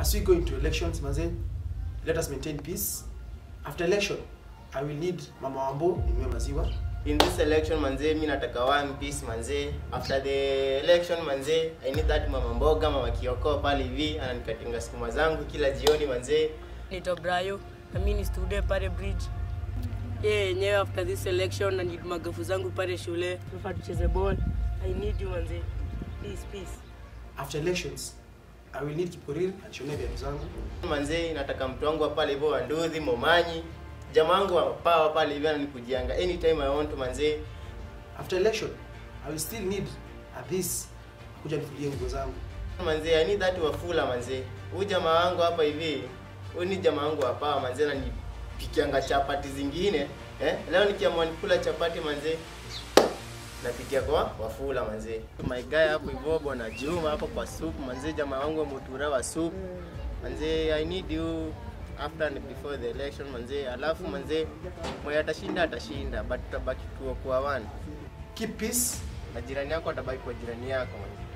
as we go into elections manze let us maintain peace after election i will need mama wambo ninywe maziwa in this election manze mi nataka one piece manze after the election manze i need that mama mboga mama kioko pale hivi ananikatinga sukuma zangu kila jioni manze Naitwa Brayo na mimi ni student pale bridge. Yeye yenyewe after this election na need magafu zangu pale shule. Tunafaa tucheze ball. I need you manze. Please please. after elections i will need kiporir anishonee viatu zangu manze nataka mtu wangu wa pale hivyo wanduthi momanyi jamaa wangu wa pawa pale hivi ananikujianga anytime i want manze after election i will still need at this kuja nifulie nguo zangu manze i need that wafula manze huyu jamaa wangu hapa hivi huyu ni jamaa wangu wa pawa manze ananipikianga chapati zingine eh leo nikiamua nikula chapati manze napitia kwa wafula manze my guy hapo hivyo bwana Juma hapo kwa soup manze jamaa wangu wa mutura wa soup manze i need you after and before the election manze alafu manze mwenye atashinda atashinda but tutabaki tuo kwa one keep peace na jirani yako atabaki kwa jirani yako manze